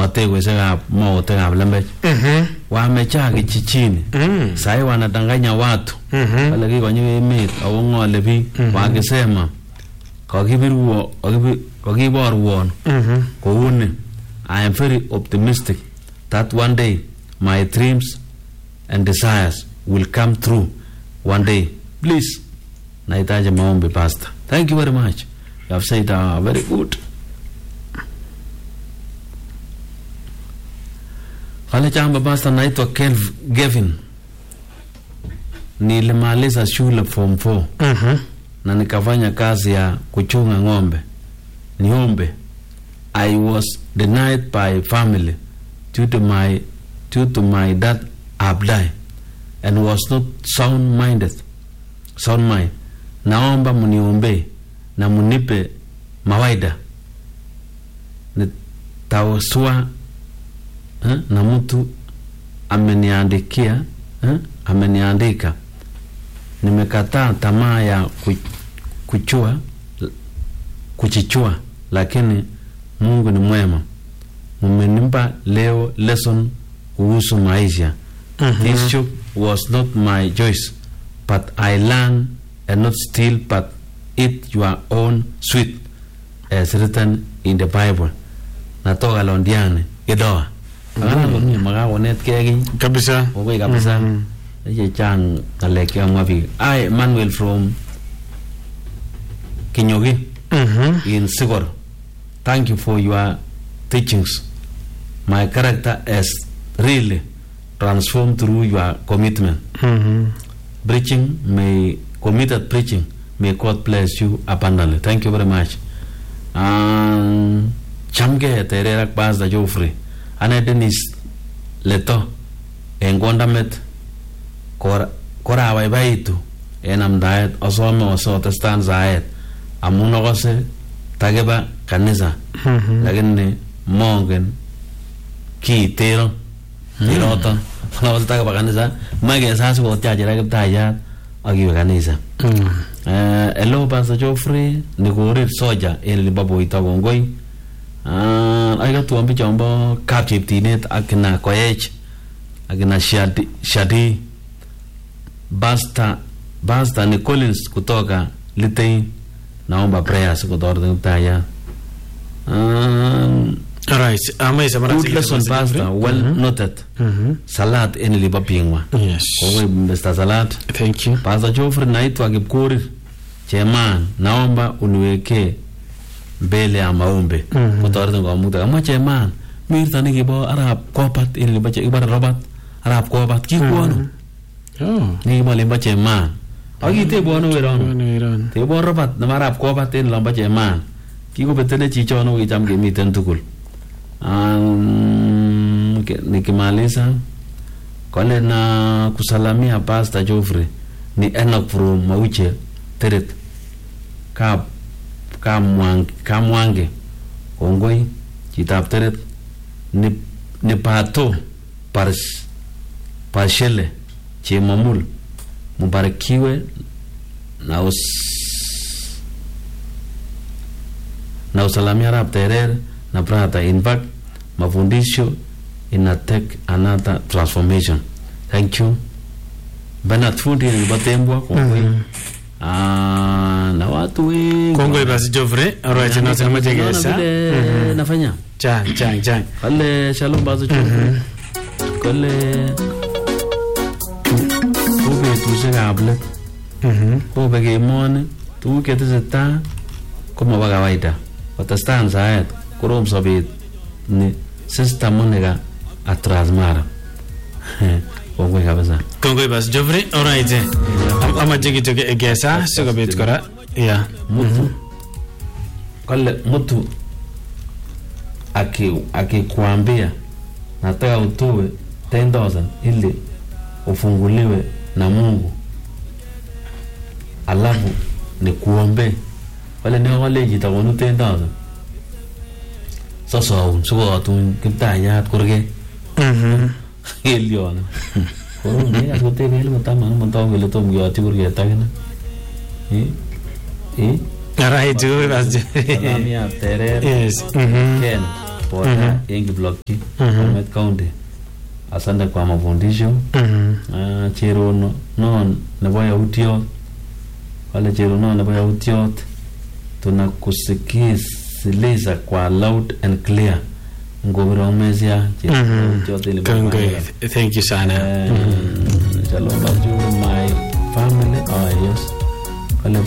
matekweshekab mootekab lembech Mhm. wamechaki chichini Mm. sahi wanadanganya watu Mhm. wale kikonyo emet ako ng'ole biik wakisema kakibirwo kakibi- kakiborwon Mhm. kouni i am very optimistic that one day my dreams and desires will come true one day please nahitaji maombi pastor thank you very much you have said uh, very good kale chamba pastor naitwa Kelv- Gavin nilimaliza shule form 4 Mhm. na nikafanya kazi ya kuchunga ng'ombe niombe i was denied by family due to my due to my dad abdai and was not sound minded sound mind naomba mniombe na munipe mawaida nitawasua eh, na mtu ameniandikia eh, ameniandika nimekataa tamaa ya ku- kuchua kuchichua lakini mungu ni mwema mumenipa leo lesson kuhusu maisha this job was not my choice but i learn and not steal but eat your own sweet as written in the bible natoka londiani kidoa akana komie makakonetkei kiny kabisa Kongoi kabisa. Mhm. chechang ng'alek chekamwa biik I Emmanuel from Kinyogi Mhm. in Sigor thank you for your teachings my character has really transformed through your commitment Mhm. preaching may committed preaching may God bless you abundantly thank you very much um, chamgee terer ak Pastor Geoffrey ane Dennis Leto en kondamet kor- korabaibaitu en amdaet asome osotestan saet amun akose takiba kanisa Mhm. lakini mongen kiitero tiroton akose takiba kanisa moe kesas kotiachira kiptayat akiwe kanisa Mm. Eh, hello Pastor Geoffrey nikorir soja en olimbo boito kongoi Ah, aikatuon bichombo kapcheptinet ak kina koech ak kina shadi, shadi basta basta ni collins kutoka litei naomba prayers kutoret kiptayat um, Alright. Ama isa mara good lesson pastor well noted Mhm. salat en olimbo pingwa Yes. kongoi Mr. Salat Thank you. Pastor Geoffrey naitwa Kipkorir Cheman, naomba uniwekee mbele ya maombi Mhm. kotoretin komukta. Kamwa Cheman, mirta nekibo arap kobat en olimbo che kibore Robert arap kobat kikwonu Oh. nekibo olimbo Cheman. Akitebwonu werono. Bwana Iran. Tebwon Robert nebo arap kobat en olombo Cheman. Kikobetene chichono kokicham kemiten tugul. Um, ke- nikimaliza kole na kusalamia Pastor Geoffrey ni Enoch from Mauche Teret kap kamwang kamwange kongoi chitab Teret ni ni pato pars pashele chemamul mubarikiwe na us na usalamia arap terer na brata in fact mafundisho ina take another transformation thank you Bernard Fundi nebo Tembwa kongoi Ah, na watu wengi Kongoi basi Geoffrey. Alright, na sema Unaona tegesa. vile nafanya Chang chang chang. kale shalom bazo chu kale ko betusiekab let Mhm. kobek emoni tuguk chetesetai komobo kawaida kotestai saet korom sobet ni sister Monica at Transmara kongoi kabisa Kongoi basi Geoffrey. Alright. Am- Amache kityo ke- kesa sikobit kora. Yeah. mutu kale mtu aki- akikwambia nataka utoe 10000 ili ufunguliwe na Mungu alafu nikuombe wale nekole chito konu 10000 sosoun sikotun kiptayat kurget Mhm. kelyono korom yekas kotebe elimu taman komotoku kele tom keyotyi kurget akine Eh? Eh? Alright, kongoi basi. Salamiat teret Yes. Mhm. Ken kotea en Kiblokchi Mhm. Bomet County asante kwa mafundisho Mhm. Ah, cherono no nebo yautiot wale cherono nebo yautiot tunakusikiliza kwa loud and clear ngobiro mesia Mhm. Kongoi. Thank you sana. Mhm. Shalom to my family. Oh, yes.